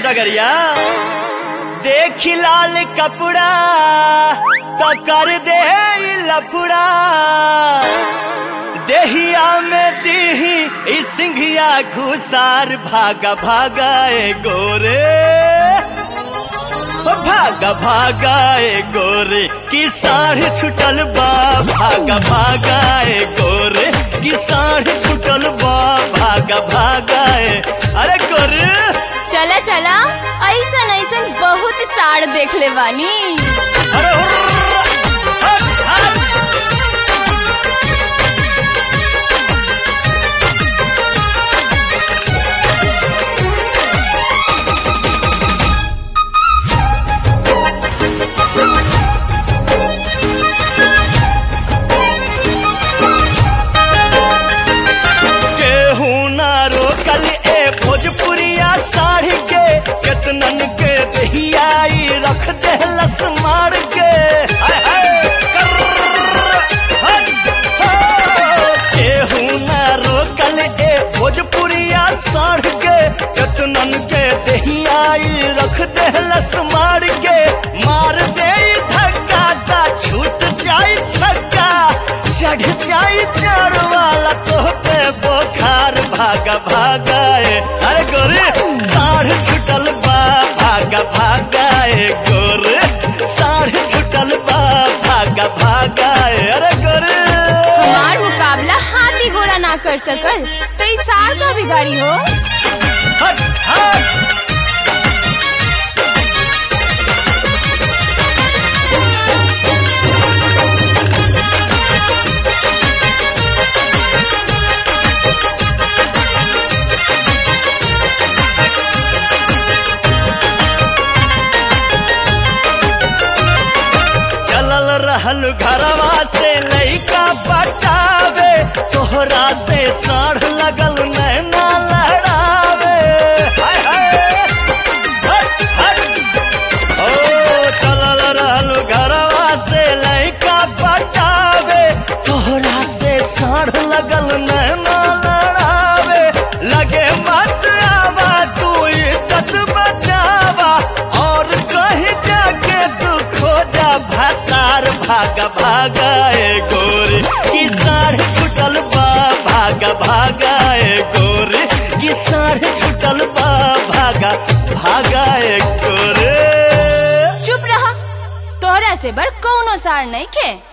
डगरिया देखी लाल कपड़ा तो कर दे ई लफड़ा देहिया में दीही ई सिंघिया घुसार भागा भागा ए गोरे ओ भागा भागा ए गोरे की साढ़ छुटल बा भागा भागा ए गोरे की साढ़ छुटल बा भागा भागा ए अरे गोरे चला चला ऐसन ऐसन बहुत साड़ देख ले बानी अरे हुर्र, हट, हट। केहू ना रोकल ए भोजपुरिया साढ़ी के केतनन के दहियाई रख देहलस मार के हाय हाय, कर्र, हट, हो। केहू ना रोकल ए भोजपुरिया साढ़ के केतनन के दहियाई रख देहलस मार के मार दे धक्का ता छूट जाई छक्का चढ़ जाई चार वाला तोहते बोखार भागा भागा ए अरे गोरे साढ़ छुटल बा भागा भागा ए गोरे साढ़ छुटल बा भागा भागा ए अरे गोरे हमार मुकाबला हाथी घोड़ा ना कर सकल तो इस साड़ का बिगाड़ी हो हट हट चलल रहल घरवा से लइका पटावे तोहरा से साढ़ लगल नैना लहरावे हाय हाय हट हट ओ चलल रहल घरवा से लइका पटावे तोहरा से साढ़ लगल नैना लहरावे लगे मत आवा तू इज्जत बचावा और कहीं जाके तू खोजा भातार भागा भागा ए गोरी की साढ़ छुटल बा भागा भागा ए गोरी की साढ़ छुटल बा भागा भागा ए गोरे चुप रहा तोहरा से बड़ कौनो साड़ नहीं खे